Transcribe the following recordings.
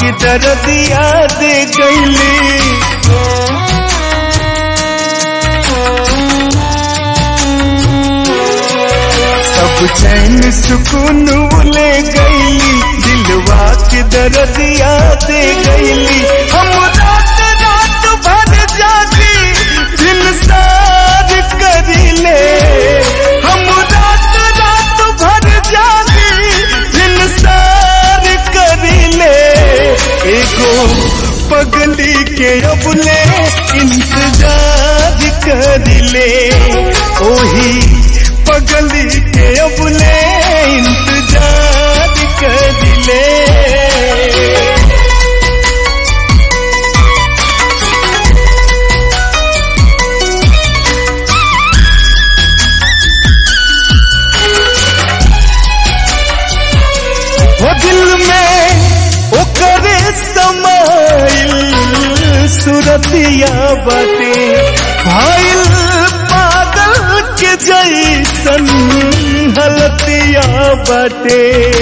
के दर्दिया दे गईली सब चैन सुकून ले गईली दिलवा के दर्दिया दे गईली हम रात रात भर जागी दिल सार करीले हम रात रात भर जागी दिल सार करीले एगो पगली के अबले इंतजार करीले ओही पगली के अबले इंतजार करीले हो दिल में ओकरे समाइल सुरतिया बाटे भाइल पागल के जैसन हलतिया बाटे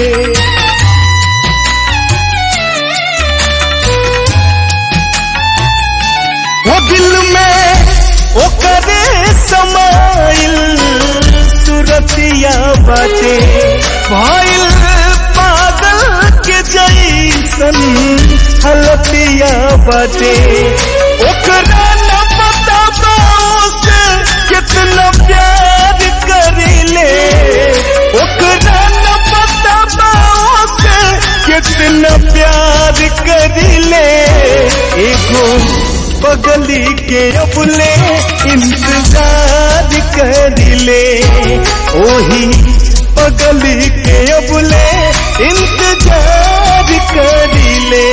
वो दिल में ओकरे समाइल सुरतिया बाटे भाइल पागल के जैसन हलतिया बाटे ओकरा न पता से कितना प्यार करीले ओकरा न पता से कितना प्यार करीले एगो पगली के अबले इंतजार करीले ओही पगली के अबले इंतजार करीले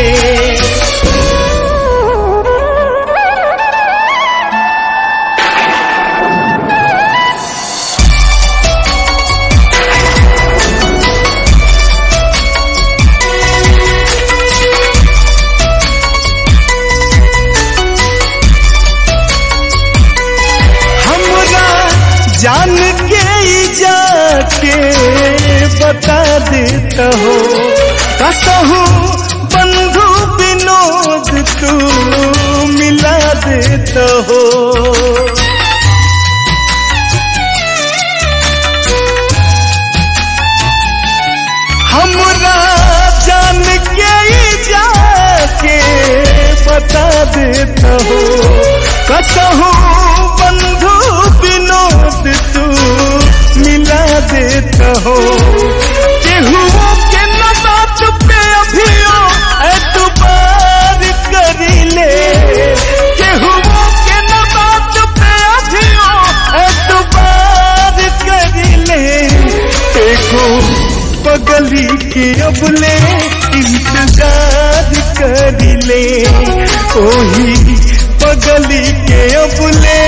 हमरा जान के ही जाके बता देता हो कसहू बंधु विनोद तू मिला देता हो हमरा जान के ही जाके बता देता हो कसहू बंधु विनोद तू मिला देता हो केहू के न बात पे अभियो एतबार करीले केहू के न बात पे अभियो एतबार करीले देखो पगली के अबले इंतजार करीले ओही पगली के अबले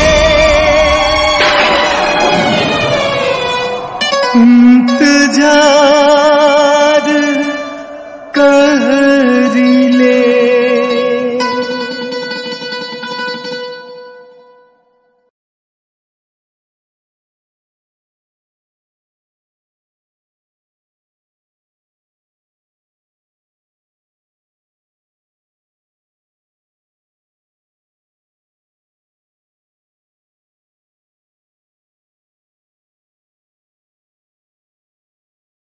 इंतजार